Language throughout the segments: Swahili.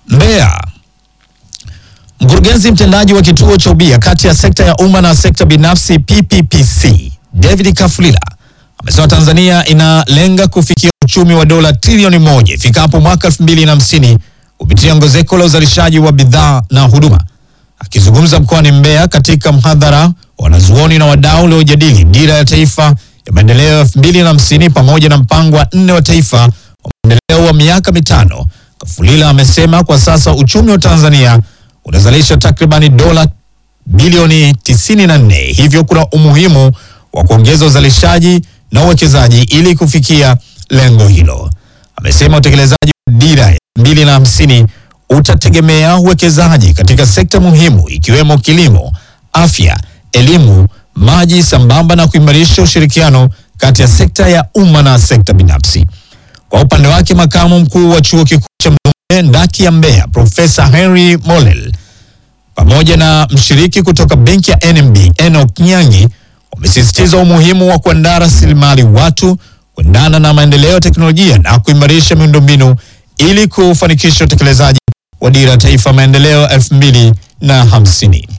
Mbeya. Mkurugenzi mtendaji wa kituo cha ubia kati ya sekta ya umma na sekta binafsi PPPC, David Kafulila amesema Tanzania inalenga kufikia uchumi wa dola trilioni moja ifikapo mwaka 2050 kupitia ongezeko la uzalishaji wa bidhaa na huduma. Akizungumza mkoani Mbeya katika mhadhara wa wanazuoni na wadau uliojadili dira ya taifa ya maendeleo ya 2050 pamoja na mpango wa nne wa taifa wa maendeleo wa miaka mitano, Kafulila amesema kwa sasa uchumi wa Tanzania unazalisha takribani dola bilioni 94, hivyo kuna umuhimu wa kuongeza uzalishaji na uwekezaji ili kufikia lengo hilo. Amesema utekelezaji wa dira ya 2050 utategemea uwekezaji katika sekta muhimu ikiwemo kilimo, afya, elimu, maji sambamba na kuimarisha ushirikiano kati ya sekta ya umma na sekta binafsi. Kwa upande wake, makamu mkuu wa chuo kikuu cha Mzumbe ndaki ya Mbeya, Profesa Henry Molel pamoja na mshiriki kutoka benki ya NMB Enoch Nyangi wamesisitiza umuhimu wa kuandaa rasilimali watu kuendana na maendeleo ya teknolojia na kuimarisha miundombinu ili kufanikisha utekelezaji wa dira ya taifa maendeleo elfu mbili na hamsini.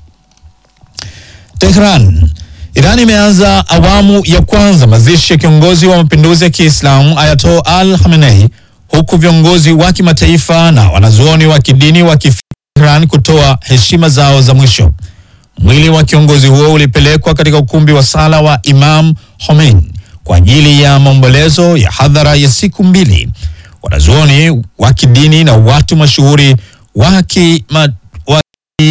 Tehran. Iran imeanza awamu ya kwanza mazishi ya kiongozi wa mapinduzi ya Kiislamu Ayatollah Al Khamenei huku viongozi wa kimataifa na wanazuoni wa kidini wakifika Tehran kutoa heshima zao za mwisho. Mwili wa kiongozi huo ulipelekwa katika ukumbi wa sala wa Imam Khomeini kwa ajili ya maombolezo ya hadhara ya siku mbili. Wanazuoni wa kidini na watu mashuhuri wa kima- wa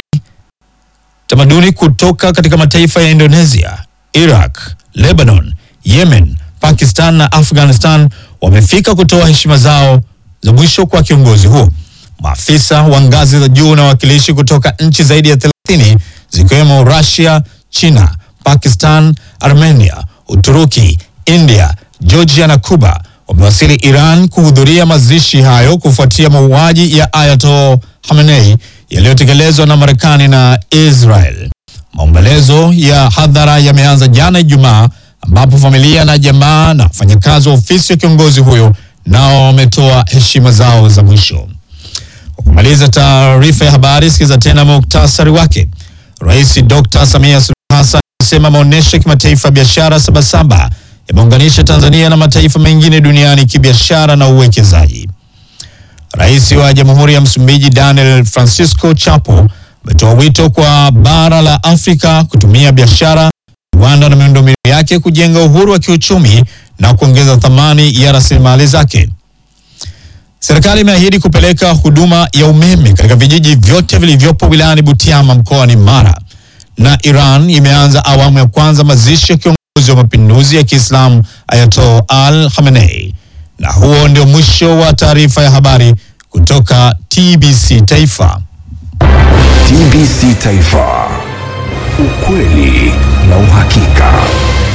tamaduni kutoka katika mataifa ya Indonesia, Iraq, Lebanon, Yemen, Pakistan na Afghanistan wamefika kutoa heshima zao za mwisho kwa kiongozi huo. Maafisa wa ngazi za juu na wawakilishi kutoka nchi zaidi ya 30 zikiwemo Russia, China, Pakistan, Armenia, Uturuki, India, Georgia na Cuba wamewasili Iran kuhudhuria mazishi hayo kufuatia mauaji ya Ayatollah Khamenei yaliyotekelezwa na Marekani na Israel. Maombolezo ya hadhara yameanza jana Ijumaa, ambapo familia na jamaa na wafanyakazi wa ofisi ya kiongozi huyo nao wametoa heshima zao za mwisho. Kwa kumaliza taarifa ya habari, sikiza tena muktasari wake. Rais Dr. Samia Suluhu Hassan amesema maonyesho ya kimataifa ya biashara Sabasaba yameunganisha Tanzania na mataifa mengine duniani kibiashara na uwekezaji. Rais wa Jamhuri ya Msumbiji Daniel Francisco Chapo ametoa wito kwa bara la Afrika kutumia biashara, viwanda na miundombinu yake kujenga uhuru wa kiuchumi na kuongeza thamani ya rasilimali zake. Serikali imeahidi kupeleka huduma ya umeme katika vijiji vyote vilivyopo wilayani Butiama mkoani Mara. Na Iran imeanza awamu ya kwanza mazishi ya kiongozi wa mapinduzi ya Kiislamu Ayatollah Al Khamenei. Na huo ndio mwisho wa taarifa ya habari kutoka TBC Taifa. TBC Taifa, ukweli na uhakika.